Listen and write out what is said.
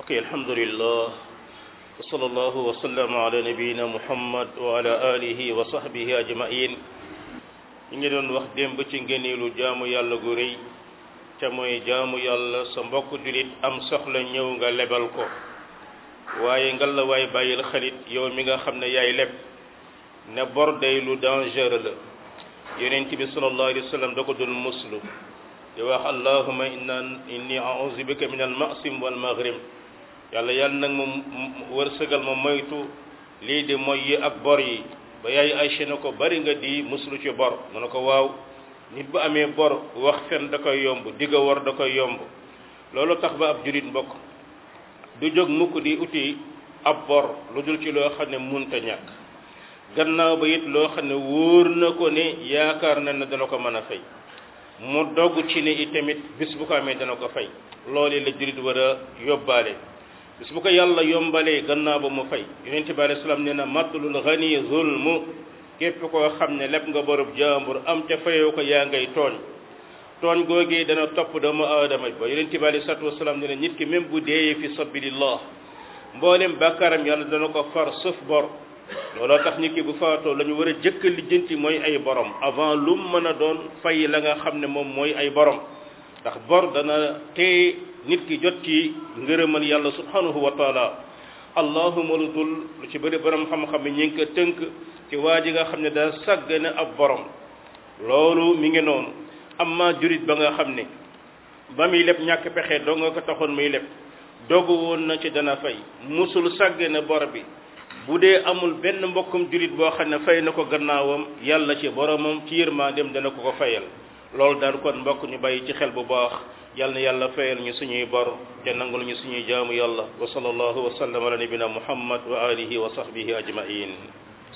ok alhamdulillah wa sallallahu wa sallam ala nabiyina muhammad wa ala alihi wa sahbihi ajmain ñu ngi doon wax démb ci ngëneelu jaamu yàlla gu rëy ca mooy jaamu yàlla sa mbokk julit am soxla ñëw nga lebal ko waaye ngal la waay bàyyil xalit yow mi nga xam ne yaay leb ne bor day lu dangereux la yonent bi sallallahu alayhi wa sallam da ko doon muslu di wax allahuma inna inni a'udhu bika min al ma'sim wal maghrib yàlla yàlla nag moom wërsëgal ma moytu lii di moy yi ak bor yi ba yaay Aysa na ko bari nga di muslu ci bor mu ne ko waaw nit bu amee bor wax fen da koy yomb digga war da koy yomb loolu tax ba ab jurit mbokk du jóg mukk di uti ab bor lu dul ci loo xam ne munta ñàkk gannaaw ba it loo xam ne wóor na ko ne yaakaar na ne dana ko mën a fay mu dogg ci ne itamit bis bu ko amee dana ko fay loolu la jurit war a yóbbaale bis bu ko yàlla yombalee gannaaw ba mu fay yonente bi alayhi salaam nee na matlul ghani zulmu képp koo xam ne lépp nga borub jaambur am ca fayoo ko yaa ngay tooñ tooñ googee dana topp doomu aadama ba yonente bi alayhi salaatu wasalaam nee na nit ki même bu deeyee fi sabilillah mboolem bàkkaaram yàlla dana ko far suuf bor looloo tax nit ki bu faatoo la ñu war a jëkk lijjanti mooy ay borom avant lu mën a doon fay la nga xam ne moom mooy ay borom ndax bor dana tee nit ki jot ci ngërëmal yàlla subhanahu wa taala allahuma lu dul lu ci bëri borom xam-xam yi ñu ngi ko tënk ci waa ji nga xam ne daa sàggane ab borom loolu mi ngi noonu amma jurit ba nga xam ne ba muy leb ñàkk pexe doo nga ko taxoon muy leb dogu woon na ci dana fay musul sàggane bor bi bu dee amul benn mbokkum julit boo xam ne fay na ko gannaawam yàlla ci boromam ci yërmandeem dana ko ko fayal loolu daal kon mbokk ñu bàyyi ci xel bu baax yal na yàlla fayal ñu suñuy bor te nangul ñu suñuy jaamu yàlla wa sallallahu wa sallam ala nabina muhammad wa alihi wa sahbihi ajmain